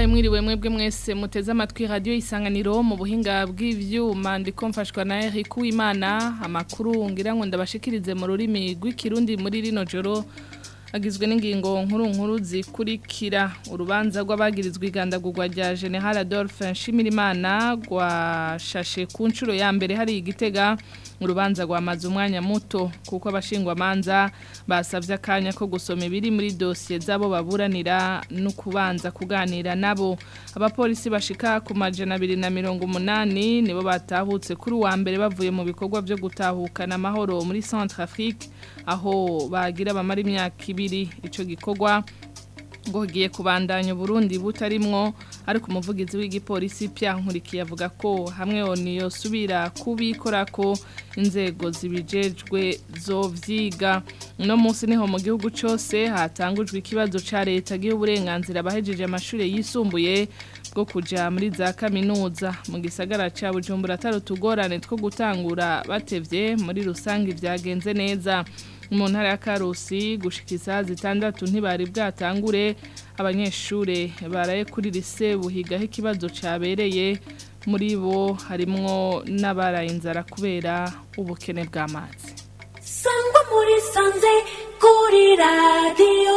ndabahaye mwiriwe mwebwe mwese muteze amatwi radio isanganiro mu buhinga bw'ivyuma ndiko mfashwa na Eric Uwimana amakuru ngira ngo ndabashikirize mu rurimi rw'ikirundi muri rino joro agizwe n'ingingo nkuru nkuru zikurikira urubanza rw'abagirizwa igandagurwa rya General Adolphe Nshimirimana rwashashe ku nshuro ya mbere hari igitega urubanza rwamaze umwanya muto kuko abashingwamanza basabye akanya ko gusoma ibiri muri dosiye z'abo baburanira no kubanza kuganira nabo abapolisi bashika ku majana abiri na mirongo umunani nibo batahutse kuri uwa mbere bavuye mu bikorwa byo gutahukana amahoro muri Centre Afrique aho bagira bamara imyaka ibiri ico gikorwa ngo giye kubandanya Burundi butarimwo ariko umuvugizi w'igipolisi Pierre Nkurikiye avuga ko hamwe oniyo subira kubikora ko inzego zibijejwe zovyiga no munsi niho mu gihugu cyose hatangujwe ikibazo ca leta gihe uburenganzira bahejeje amashure yisumbuye bwo kuja muri za kaminuza mu gisagara ca Bujumbura tarutugorane two gutangura batevye muri rusangi vyagenze neza mu ntara ya Karusi gushikisa zitandatu ntibari bwatangure abanyeshure baraye kuri lise buhigaho ikibazo cabereye muri bo harimwo n'abaraye inzara kubera ubukene bw'amazi sangwa muri sanze kuri radiyo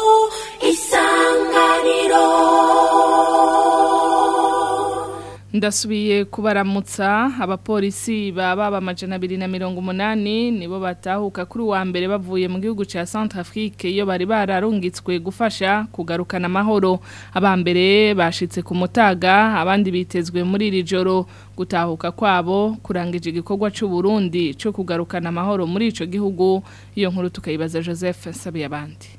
isanganiro ndasubiye kubaramutsa abapolisi baba amajana abiri na mirongo umunani nibo batahuka kuri uwa mbere bavuye mu gihugu cya Centre Afrique iyo bari bararungitswe gufasha kugarukana amahoro abambere bashitse ku mutaga abandi bitezwe muri iri joro gutahuka kwabo kurangije igikorwa cy'u Burundi cyo kugarukana amahoro muri ico gihugu iyo nkuru tukayibaza Joseph Sabiye abandi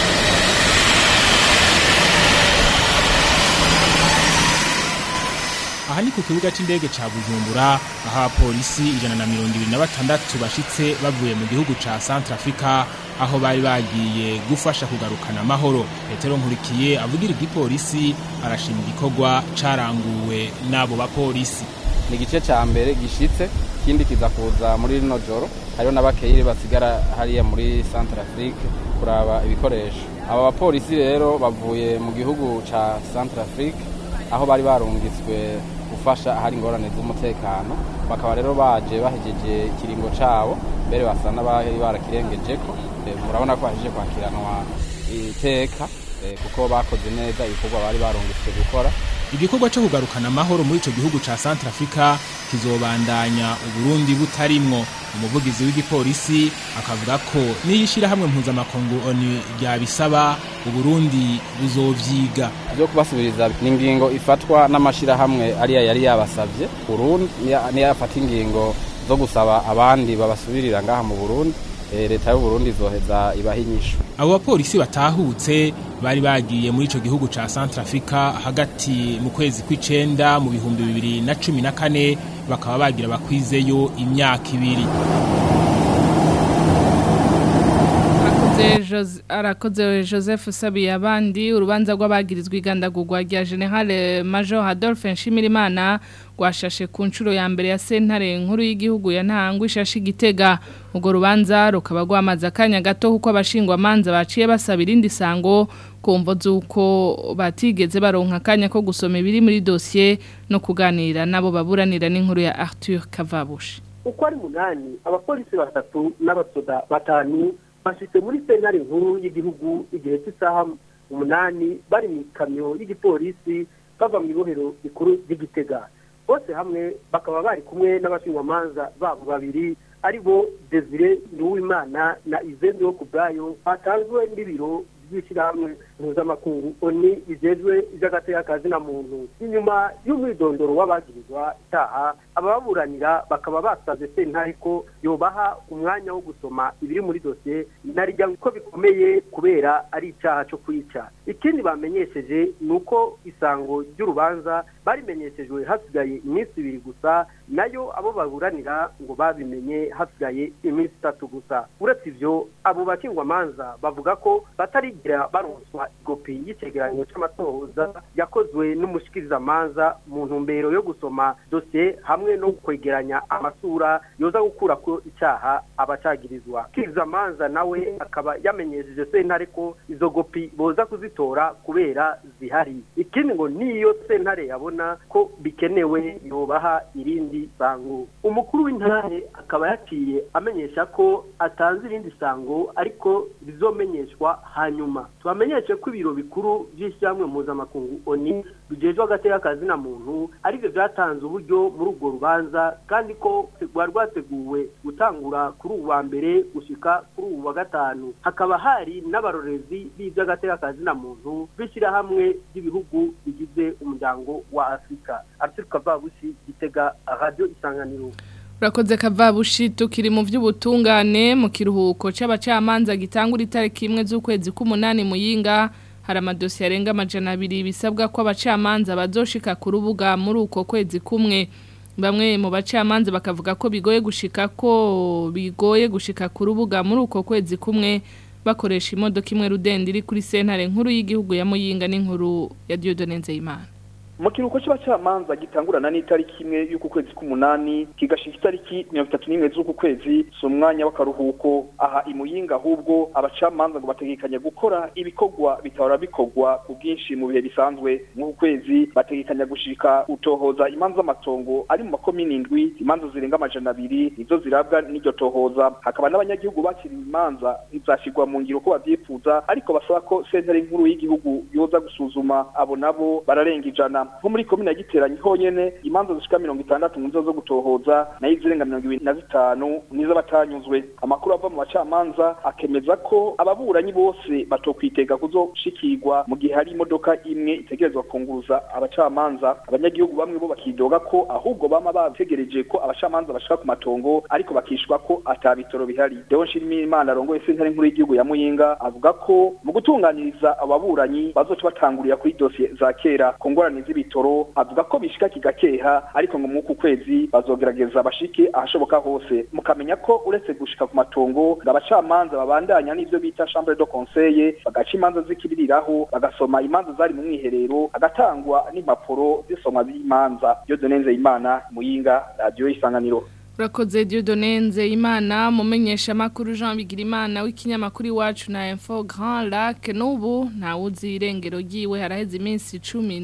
aha ni ku kibuga c'indege ca Bujumbura aho abapolisi ijana na mirongo ibiri na batandatu bashitse bavuye mu gihugu ca Centre Africa aho bari bagiye gufasha kugarukana amahoro Petero Nkurikiye avugira igipolisi arashima igikorwa caranguwe n'abo bapolisi ni igice ca mbere gishitse ikindi kiza kuza muri rino joro hariho n'abakeyire basigara hariya muri Centre Afrique kuraba ibikoresho aba bapolisi rero bavuye mu gihugu ca Centre Afrique aho bari barungitswe gufasha ahari ingorane z'umutekano bakaba rero baje bahejeje ikiringo cabo mbere basa n'abari barakirengejeko murabona ko bahejeje kwakiranwa iteka kuko bakoze neza ibikorwa bari barungitswe gukora igikorwa cyo kugarukana amahoro muri ico gihugu ca Centre Africa kizobandanya uburundi butarimwo umuvugizi w'igipolisi akavuga ko niyishira hamwe mpuzamakungu ONU ryabisaba uburundi buzovyiga byo kubasubiriza ni ingingo ifatwa n'amashirahamwe ariya yari yabasavye Burundi niyo yafata ingingo zo gusaba abandi babasubirira ngaha mu Burundi leta y'u Burundi izoheza ibaha inyishu abo bapolisi batahutse bari bagiye muri ico gihugu ca Centre Africa hagati mu kwezi kw'icenda mu bihumbi bibiri na cumi na kane bakaba bagira bakwizeyo imyaka ibiri arakoze Joseph Sabiye abandi urubanza rw'abagirizwa igandagurwa rya General Major Adolphe Nshimirimana rwashashe ku nshuro ya mbere ya sentare nkuru y'igihugu ya ntangwa ishashe igitega urwo rubanza rukaba rwamaze akanya gato kuko abashingwamanza baciye basaba irindi sango kumvo z'uko batigeze baronka akanya ko gusoma ibiri muri dosiye no kuganira nabo baburanira n'inkuru ya Arthur Kavabushi uko ari munani abapolisi batatu n'abasoda batanu bashitse muri sentare nkuru y'igihugu igihe cy'isaha umunani bari mu ikamyo y'igipolisi bava mu ibohero rikuru ry'igitega bose hamwe bakaba bari kumwe n'abashingwamanza babo babiri ari bo desire nduwimana na izende wo ku bwayo batanzwe n'ibiro by'ishyirahamwe mpuzamakungu oni bijejwe iby'agateka na muntu inyuma y'umwidondoro w'abagirizwa itaha ababuranira bakaba basabye sentare ko yobaha umwanya wo gusoma ibiri muri dosiye narijya ko bikomeye kubera ari icyaha cyo kwica ikindi bamenyesheje ni uko isango ry'urubanza barimenyeshejwe hasigaye iminsi ibiri gusa nayo abo baburanira ngo babimenye hasigaye iminsi itatu gusa uretse ibyo abo bakingwamanza bavuga ko batarigira baronswa igopi y'icegeranyo cy'amatohoza yakozwe n'umushikirizamanza mu ntumbero yo gusoma dosiye hamwe no kwegeranya amasura yoza gukura ko icyaha abacagirizwa kirizamanza nawe akaba yamenyesheje sentare ko izo gopi boza kuzitanga kuzitora kubera zihari ikindi ngo niyo sentare yabona ko bikenewe yobaha irindi sango umukuru w'intare akaba yaciye amenyesha ko atanze irindi sango ariko rizomenyeshwa hanyuma tubamenyeshe ko ibiro bikuru by'ishyirahamwe mpuzamakungu oni bijejwe agateka kazina muntu aribyo byatanze uburyo muri urwo rubanza kandi ko rwari rwateguwe gutangura kuri ubu wa mbere gushika kuri ubu wa gatanu hakaba hari n'abarorezi b'iby'agateka kazina muntu b'ishyirahamwe ry'ibihugu bigize umuryango wa afurika arthur kavabushi gitega radiyo isanganiro urakoze kavabushi tukiri mu by'ubutungane mu kiruhuko c'abacamanza gitangura itariki imwe z'ukwezi k'umunani muyinga hari amadosiye arenga amajana abiri bisabwa ko abacamanza bazoshika ku rubuga muri uko kwezi kumwe bamwe mu bacamanza bakavuga ko bigoye gushika ko bigoye gushika ku rubuga muri uko kwezi kumwe bakoresha imodoka imwe rudende iri kuri sentare nkuru y'igihugu ya muyinga n'inkuru ya Dieudonne Nzeyimana mu kiruhuko cy'abacamanza gitangurana n'itariki imwe y'uku kwezi k'umunani kigashika itariki mirongo itatu n'imwe z'uku kwezi si umwanya w'akaruhuko aha imuyinga ahubwo abacamanza ngo bategekanya gukora ibikorwa bitahora bikorwa ku bwinshi mu bihe bisanzwe nk'uku kwezi bategekanya gushika utohoza imanza z'amatongo ari mu makomini indwi imanza zirenga amajana abiri nizo zirabwa n'iryo tohoza hakaba n'abanyagihugu bakiriye imanza ntizashirwa mu ngiro ko bavyifuza ariko basaba ko sentare nkuru y'igihugu yoza gusuzuma abo nabo bararenga ijana nko muri komine ya giteranyi honyene imanza zishika mirongo itandatu mu zo gutohoza nayo izirenga mirongo ibiri na zitanu nizo batanyuzwe amakuru ava mu bacamanza akemeza ko ababuranyi bose batokwitega kuzoshikirwa mu gihe hari imodoka imwe itegerezwa kunguruza abacamanza abanyagihugu bamwe bo bakidoga ko ahubwo bama bategereje ko abacamanza bashika ku matongo ariko bakishwa ko ata bitoro bihari Deo Nshimirimana arongoye sentare nkuru y'igihugu ya Muyinga avuga ko mu gutunganiriza ababuranyi bazoca batangurira kuri dosiye za kera ku ngorane z'ibitoro avuga ko bishika kigakeha ariko ngo mwuku kwezi bazogerageza bashike ahashoboka hose mukamenya ko uretse gushika ku matongo ngo abacamanza babandanya n'ivyo bita chambre de conseil bagaca imanza zikibiriraho bagasoma imanza zari mu mwiherero agatangwa n'impapuro zisomwa z'imanza Dieudonne Nzeyimana Muyinga radio isanganiro Urakoze Dieudonne Nzeyimana mumenyesha makuru Jean Bigirimana w'ikinyamakuru iwacu na Info Grand Lac n'ubu ntawuzi irengero ryiwe haraheze iminsi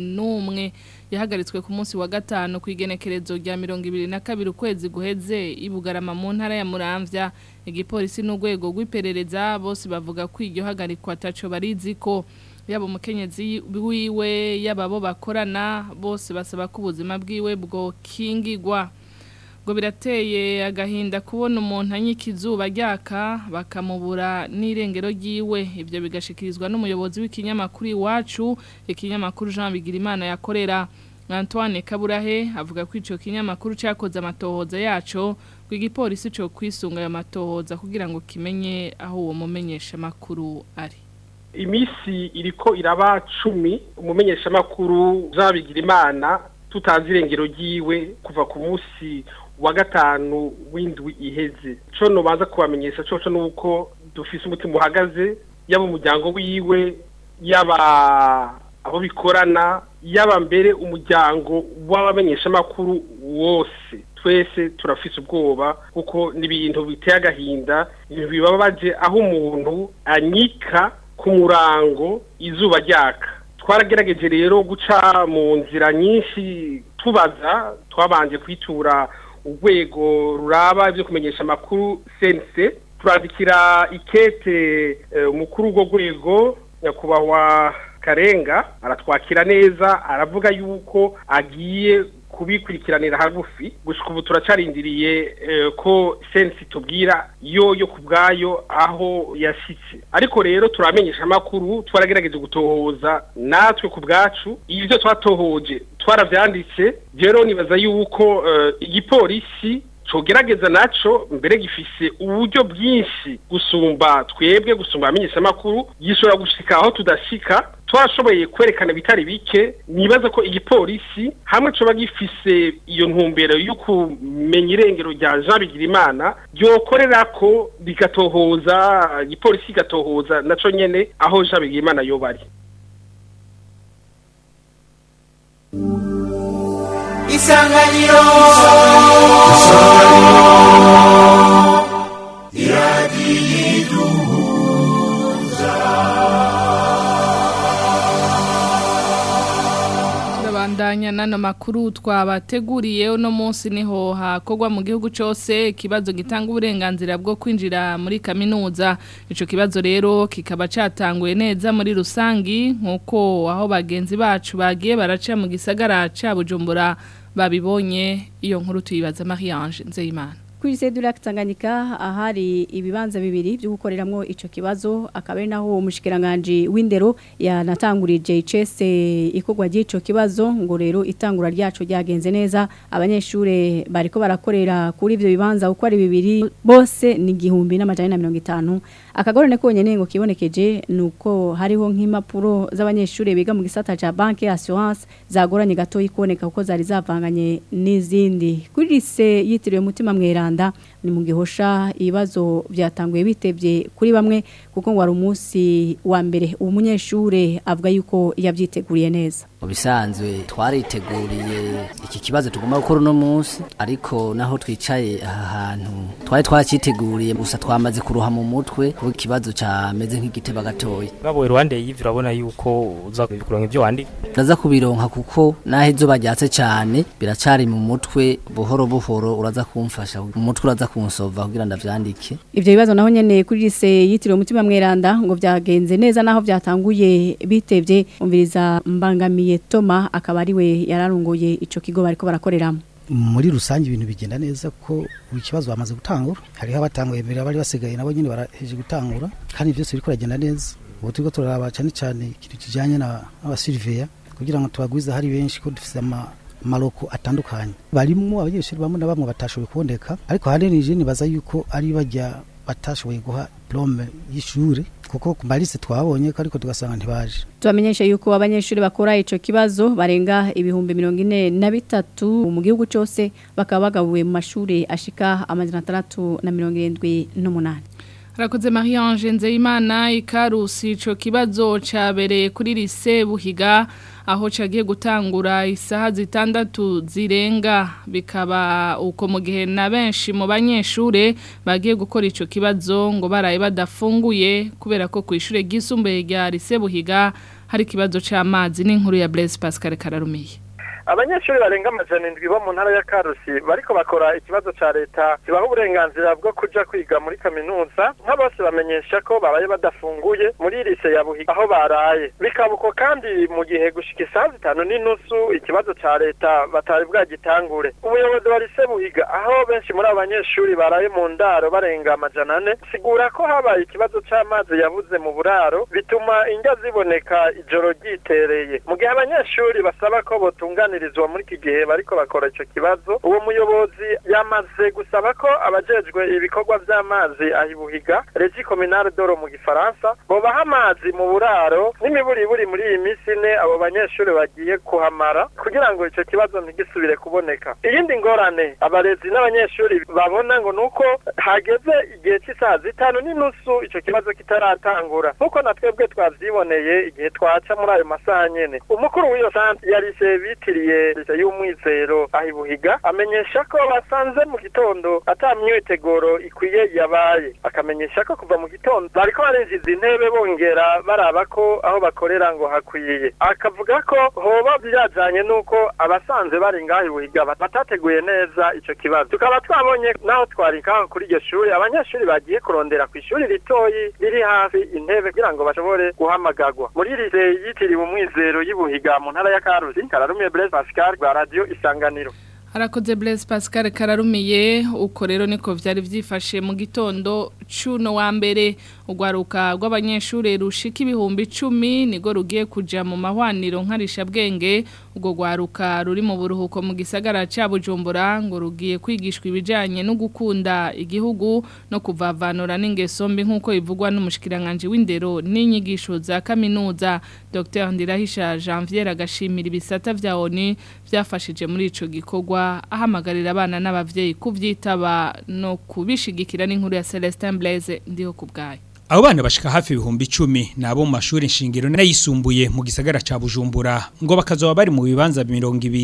11 yahagaritswe ku munsi wa gatanu ku igenekerezo rya 22 ukwezi guheze ibugarama mu ntara ya Muramvya igipolisi n'urwego rw'iperereza bose bavuga ko iryo hagarikwa taco barizi ko yaba umukenyezi wiwe yaba bo bakorana bose basaba ko ubuzima bwiwe bwo kingigwa ngo birateye agahinda kubona umuntu anyika izuba ryaka bakamubura n'irengero ryiwe ibyo bigashikirizwa n'umuyobozi w'ikinyamakuru iwacu ikinyamakuru Jean Bigirimana yakorera Antoine Kaburahe avuga ko ico kinyamakuru cyakoze amatohoza yaco ngo igipolisi cyo kwisunga ayo matohoza kugira ngo kimenye aho uwo mumenyesha makuru ari imisi iriko iraba cumi umumenyesha makuru Jean Bigirimana tutazi irengero ryiwe kuva ku munsi wa gatanu w'indwi iheze co nobanza kubamenyesha coco nuko dufise umutima uhagaze yaba umuryango wiwe yaba abo bikorana yaba mbere umuryango w'abamenyeshamakuru wose twese turafise ubwoba kuko ni ibintu biteye agahinda ibintu bibabaje aho umuntu anyika ku murango izuba ryaka twaragerageje rero guca mu nzira nyinshi tubaza twabanje kwitura urwego ruraba ibyo kumenyesha amakuru sense turandikira ikete umukuru w'urwo rwego nyakubahwa karenga aratwakira neza aravuga yuko agiye kubikurikiranira hagufi gushika ubu turacarindiriye ko sensi tubwira yo yo ku bwayo aho yashyitse ariko rero turamenyesha amakuru twaragerageje gutohoza natwe ku bwacu ibyo twatohoje twarabyanditse rero nibaza yuko igipolisi cogerageza naco mbere gifise uburyo bwinshi gusumba twebwe gusumba abamenyeshamakuru gishobora gushika aho tudashika twashoboye kwerekana bitari bike nibaza ko igipolisi hamwe coba gifise iyo ntumbero yo kumenya irengero rya Jean Bigirimana ryokorera ko rigatohoza igipolisi igatohoza naco nyene aho Jean Bigirimana yoba ari isanganiro iradiyiduhuza Turabandanya nano makuru twabateguriye uno munsi niho hakogwa mu gihugu cyose ikibazo gitanga uburenganzira bwo kwinjira muri kaminuza ico kibazo rero kikaba catanguye neza muri rusangi nkuko aho bagenzi bacu bagiye baraca mu gisagara ca Bujumbura babibonye iyo nkuru tuyibaza Marie-Ange Nzeyimana kuri sedura Tanganyika ahari ibibanza bibiri byo gukoreramwo ico kibazo akaba ari naho umushikiranganje w'indero yanatangurije icese ikogwa ry'ico kibazo ngo rero itangura ryacu ryagenze neza abanyeshure bariko barakorera kuri ivyo bibanza uko ari bibiri bose ni igihumbi n'amajana na mirongo itanu akagorane konyene ngo kibonekeje nuko hariho nk'impapuro z'abanyeshure biga mu gisata ca banque assurance zagoranye gato ikoneka kuko zari zavanganye n'izindi kuri lise yitiriwe mutima mwera ni mu gihosha ibibazo byatanguye bitebye kuri bamwe kuko ngo ari umunsi wa mbere uwo munyeshure avuga yuko yabyiteguriye neza mu bisanzwe twariteguriye iki kibazo tugomba gukora uno munsi ariko naho twicaye aha hantu twari twakiteguriye gusa twamaze kuruha mu mutwe kuko ikibazo cameze nk'igiteba gatoya Ngabo Rwanda y'ivyo urabona yuko uza kuronka ivyo wandi uraza kubironka kuko naho izuba ryatse cyane biracari mu mutwe buhoro buhoro uraza kumfasha umutwe uraza kunsova kugira ndavyandike ivyo bibazo naho nyene kuri lise yitiriwe umutima mweranda ngo vyagenze neza naho vyatanguye bitevye umviriza mbangamiye Toma akaba ari we yararunguye ico kigo bariko barakoreramo muri rusange ibintu bigenda neza ko buri kibazo bamaze gutangura hariho abatanguye mbere bari basigaye nabo nyine baraheje gutangura kandi byose biriko biragenda neza ubu turiko turaraba cyane cyane ikintu kijanye n'abasiriveya kugira ngo tubagwize hari benshi ko dufise ama amaroko atandukanye barimwo abanyeshuri bamwe na bamwe batashoboye kuboneka ariko hanini je nibaza yuko ari bajya batashoboye guha diplome y'ishure kuko ku malise twabonye ko ariko tugasanga ntibaje tubamenyesha yuko abanyeshuri bakora ico kibazo barenga ibihumbi mirongo ine na bitatu mu gihugu cyose bakaba bagabuwe mu mashuri ashika amajana atandatu na mirongo irindwi n'umunani Harakoze Marie-Ange Nzeyimana ikarusi ico kibazo cabereye kuri lise Buhiga aho cagiye gutangura isaha zitandatu zirenga bikaba uko mu gihe na benshi mu banyeshure bagiye gukora ico kibazo ngo baraye badafunguye kubera ko ku ishure ryisumbuye rya lise Buhiga hari ikibazo c'amazi n'inkuru ya Blaise Pascal Kararumiye abanyeshuri barenga amajana indwi bo mu ntara ya karusi bariko bakora ikibazo ca leta kibaha uburenganzira bwo kuja kwiga muri kaminuza nka bose bamenyesha ko babaye badafunguye muri lise ya buhiga aho baraye bikaba uko kandi mu gihe gushika isaha zitanu n'inusu ikibazo ca leta batari bwagitangure umuyobozi wa lise buhiga aho benshi muri abo banyeshuri baraye mu ndaro barenga amajana ane sigura ko habaye ikibazo c'amazi yabuze mu buraro bituma indya ziboneka ijoro ryitereye mu gihe abanyeshuri basaba ko botunganira kuganirizwa muri iki gihe bariko bakora ico kibazo uwo muyobozi yamaze gusaba ko abajejwe ibikorwa vy'amazi ahibuhiga regi communale doro mu gifaransa bobaha amazi mu buraro n'imiburiburi muri iyi minsi ine abo banyeshuri bagiye kuhamara kugira ngo ico kibazo ntigisubire kuboneka iyindi ngorane abarezi n'abanyeshuri babona ngo nuko hageze igihe cy'isaha zitanu n'inusu ico kibazo kitaratangura nk'uko na twebwe twavyiboneye igihe twaca muri ayo masaha nyene umukuru w'iyo santre yarise bitiriye leta y'umwizero ahibuhiga amenyesha ko basanze mu gitondo ata myiteguro ikwiye yabaye akamenyesha ko kuva mu gitondo bariko barinjiza intebe bongera baraba ko aho bakorera ngo hakwiye akavuga ko hoba byajanye n'uko abasanzwe bari ngaho ibuhiga batateguye neza ico kibazo tukaba twabonye naho twari ngaho kuri iryo shuri abanyeshuri bagiye kurondera ku ishuri ritoyi riri hafi intebe kugira ngo bashobore guhamagagwa muri lise yitiriwe umwizero y'ibuhiga mu ntara ya karusi kararumiye Blaise Pascal rwa radio isanganiro Harakoze Blaise Pascal kararumiye uko rero niko vyari vyifashe mu gitondo cuno wa mbere ugwaruka rw'abanyeshure rushika ibihumbi 10 nigo rugiye kuja mu mahwaniro nkarisha bwenge ubwo gwaruka ruri mu buruhuko mu gisagara ca Bujumbura ngo rugiye kwigishwa ibijanye no gukunda igihugu no kuvavanura n'ingeso mbi nkuko ivugwa n'umushikiranganje w'indero n'inyigisho za kaminuza Dr Ndirahisha Janvier agashimira ibisata vya ONU vyafashije muri ico gikorwa ahamagarira abana n'abavyeyi kuvyitaba no kubishigikira n'inkuru ya Celestin Blaise ndiho kubgaye Abo bana bashika hafi ibihumbi 10 nabo mu mashuri nshingiro n'ayisumbuye mu gisagara ca Bujumbura ngo bakazoba bari mu bibanza 200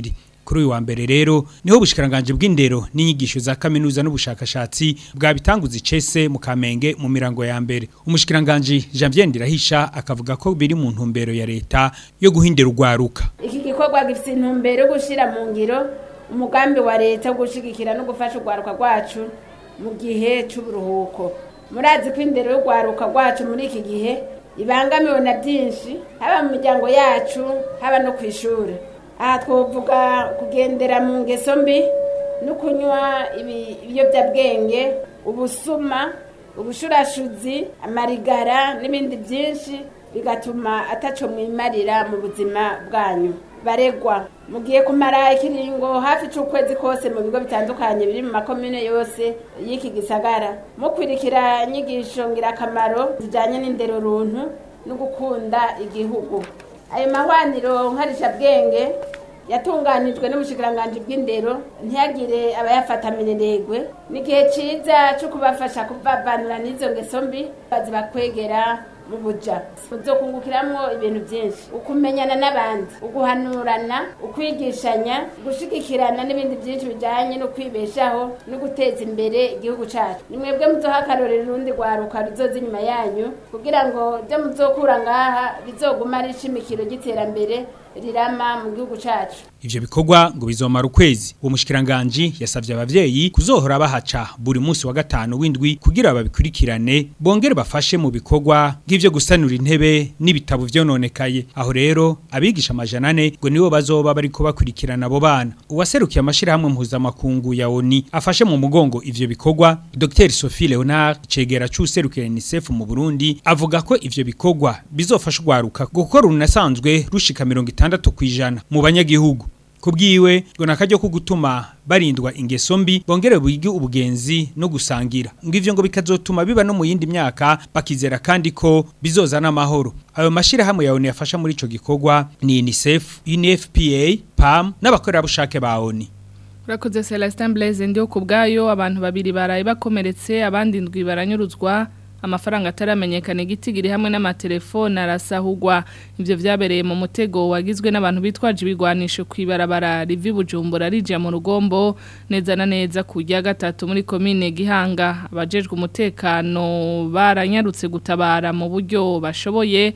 kuri uyu wa mbere rero niho ubushikiranganje bw'indero n'inyigisho za kaminuza n'ubushakashatsi bwabitanguza icese mu Kamenge mu mirango ya mbere umushikiranganje Janvier Ndirahisha akavuga ko biri mu ntumbero ya leta yo guhindura urwaruka iki gikorwa gifite intumbero yo gushyira mu ngiro umugambi wa leta wo gushyigikira no gufasha urwaruka rwacu mu gihe cy'uburuhuko murazi ko indero y'urwaruka rwacu muri iki gihe ibangamiwe na byinshi haba mu miryango yacu haba no ku ishuri aha twavuga kugendera mu ngeso mbi no kunywa ibiyobyabwenge ubusuma ubushurashuzi amarigara n'ibindi byinshi bigatuma ataco mwimarira mu buzima bwanyu baregwa mugiye kumara ikiringo hafi c'ukwezi kose mu bigo bitandukanye biri mu makomune yose y'iki gisagara mukwirikira inyigisho ngirakamaro zijanye n'indero runtu no gukunda igihugu ayo mahwaniro nkarishabwenge yatunganijwe n'ubushikiranganji bw'indero ntiyagire abayafata minenegwe ni igihe ciza co kubafasha kuvavanura n'izo ngeso mbi bazibakwegera mu buja uzokungukiramwo ibintu byinshi ukumenyana n'abandi uguhanurana ukwigishanya gushigikirana n'ibindi byinshi bijanye no kwibeshaho no guteza imbere igihugu cacu ni mwebwe muzoha akarorero urundi rwaruka ruzoza inyuma yanyu kugira ngo ibyo muzokura ngaha bizoguma ari ishimikiro ry'iterambere rirama mu gihugu cacu ivyo bikorwa ngo bizomara ukwezi uwo mushikiranganje yasavye abavyeyi kuzohora bahaca buri munsi wa gatanu w'indwi kugira babikurikirane bongere bafashe mu bikorwa nk'ivyo gusanura intebe n'ibitabo vyononekaye aho rero abigisha amajana ane ngo nibo bazoba bariko bakurikirana abo bana uwaserukiye amashirahamwe mpuzamakungu ya ONI afashe mu mugongo ivyo bikorwa Dr Sophie Leonard cegera c'userukira UNICEF mu Burundi avuga ko ivyo bikorwa bizofasha ugwaruka gukora urunasanzwe rushika 60 kwijana mu banyagihugu kubwiwe ngo nakaryo ko gutuma barindwa ingeso mbi bongere bwige ubugenzi no gusangira ngo ivyo ngo bikazotuma biba no mu yindi myaka bakizera kandi ko bizozana amahoro ayo mashira hamwe ya ONU yafasha muri ico gikorwa ni UNICEF, UNFPA, PAM n'abakorera bushake ba ONU Urakoze Celestin Blaise ndio kubgayo abantu babiri baraye bakomeretse abandi ndwi baranyuruzwa amafaranga ataramenyekana igitigiri hamwe n'amatelefone arasahugwa ivyo vyabereye mu mutego wagizwe n'abantu bitwaje ibigwanisho kwibarabara rivi bujumbura rija mu rugombo neza na neza kujya gatatu muri komine gihanga abajejwe umutekano baranyarutse gutabara mu buryo bashoboye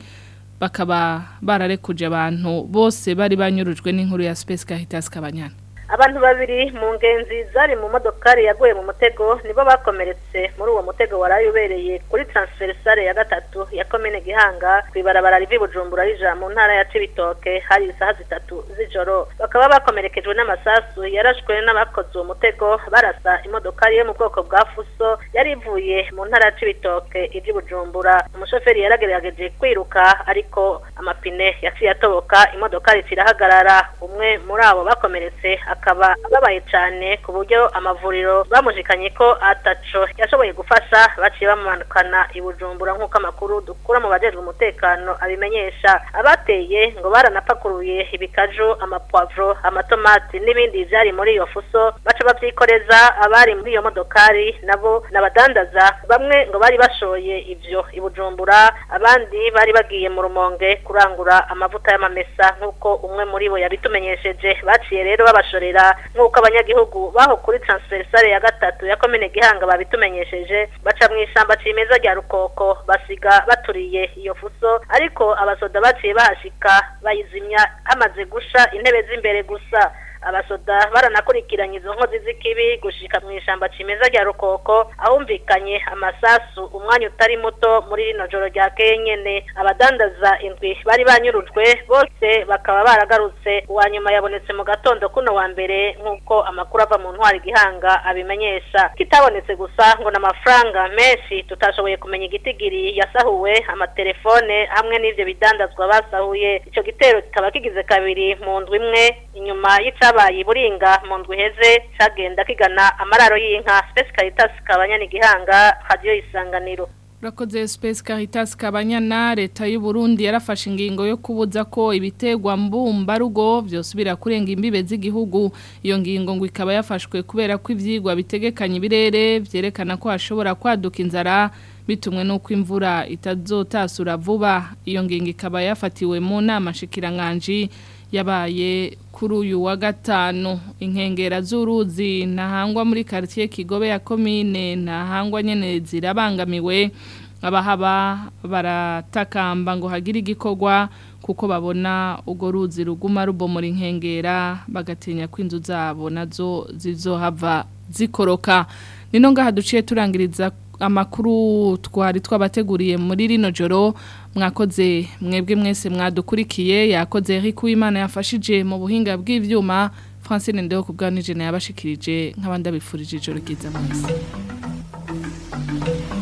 bakaba bararekuje abantu bose bari banyurujwe n'inkuru ya Space Caritas Kabanyana abantu babiri mu ngenzi zari mu modokari yaguye mu mutego nibo bakomeretse muri uwo mutego waraye ubereye kuri transversale ya gatatu ya komine gihanga kwibarabara rivi bujumbura rija mu ntara ya cibitoke hari isaha zitatu z'ijoro bakaba bakomerekejwe n'amasasu yarashwe n'abakoze uwo mutego barasa imodokari yo mu bwoko bwa fuso yari ivuye mu ntara ya cibitoke ivyi bujumbura umushoferi yaragerageje kwiruka ariko amapine yaciye atoboka imodokari irahagarara umwe muri abo bakomeretse akaba ababaye cyane ku buryo amavuriro bamushikanye ko ataco yashoboye gufasha baciye bamanukana i Bujumbura nk'uko amakuru dukura mu bajejwe umutekano abimenyesha abateye ngo baranapakuruye ibikaju amapwavro amatomati n'ibindi vyari muri iyo fuso baca bavyikoreza abari muri iyo modokari nabo n'abadandaza bamwe ngo bari bashoye ivyo i Bujumbura abandi bari bagiye mu rumonge kurangura amavuta y'amamesa nk'uko umwe muri bo yabitumenyesheje baciye rero babashorera nk'uko abanyagihugu baho kuri transversale ya gatatu ya komine gihanga babitumenyesheje baca mu ishamba cimeza rya rukoko basiga baturiye iyo fuso ariko abasoda baciye bahashika bayizimya hamaze gusha intebe z'imbere gusa abasoda baranakurikiranye izo nkozi z'ikibi gushika mu ishamba cimeza rya rukoko ahumvikanye amasasu umwanya utari muto muri rino joro rya kenyene abadandaza indwi bari banyurujwe bose bakaba baragarutse uwa nyuma yabonetse mu gatondo kuno wa mbere nk'uko amakuru ava mu ntwari gihanga abimenyesha kitabonetse gusa ngo n'amafaranga menshi tutashoboye kumenya igitigiri yasahuwe amatelefone hamwe n'ivyo bidandazwa basahuye ico gitero kikaba kigize kabiri mu ndwi imwe inyuma y'ica cyabaye buringa mu ndwi heze cyagenda kigana amararo y'inka Space Caritas kabanyana igihanga radio isanganiro Urakoze Space Caritas kabanyana leta y'u Burundi yarafashe ingingo yo kubuza ko ibitegwa mbumba rugo byosubira kurenga imbibe z'igihugu iyo ngingo ngo ikaba yafashwe kubera ko ivyigwa bitegekanye ibirere vyerekana ko hashobora kwaduka inzara bitumwe nuko imvura itazotasura vuba iyo ngingo ikaba yafatiwe mu nama shikiranganje yabaye kuri uyu wa gatanu inkengera z'uruzi ntahangwa muri quartier Kigobe ya commune ntahangwa nyene zirabangamiwe abahaba baratakamba ngo hagire igikorwa kuko babona ugo ruzi ruguma rubomora inkengera bagatinya ko inzu zabo nazo zizohava zikoroka nino ngaha duciye turangiriza amakuru twari twabateguriye muri rino joro mwakoze mwebwe mwese mwadukurikiye yakoze Eric Uwimana yafashije mu buhinga bw'ivyuma Francine Ndeo kubwanije na yabashikirije nk'abandi abifurije ijoro ryiza mwese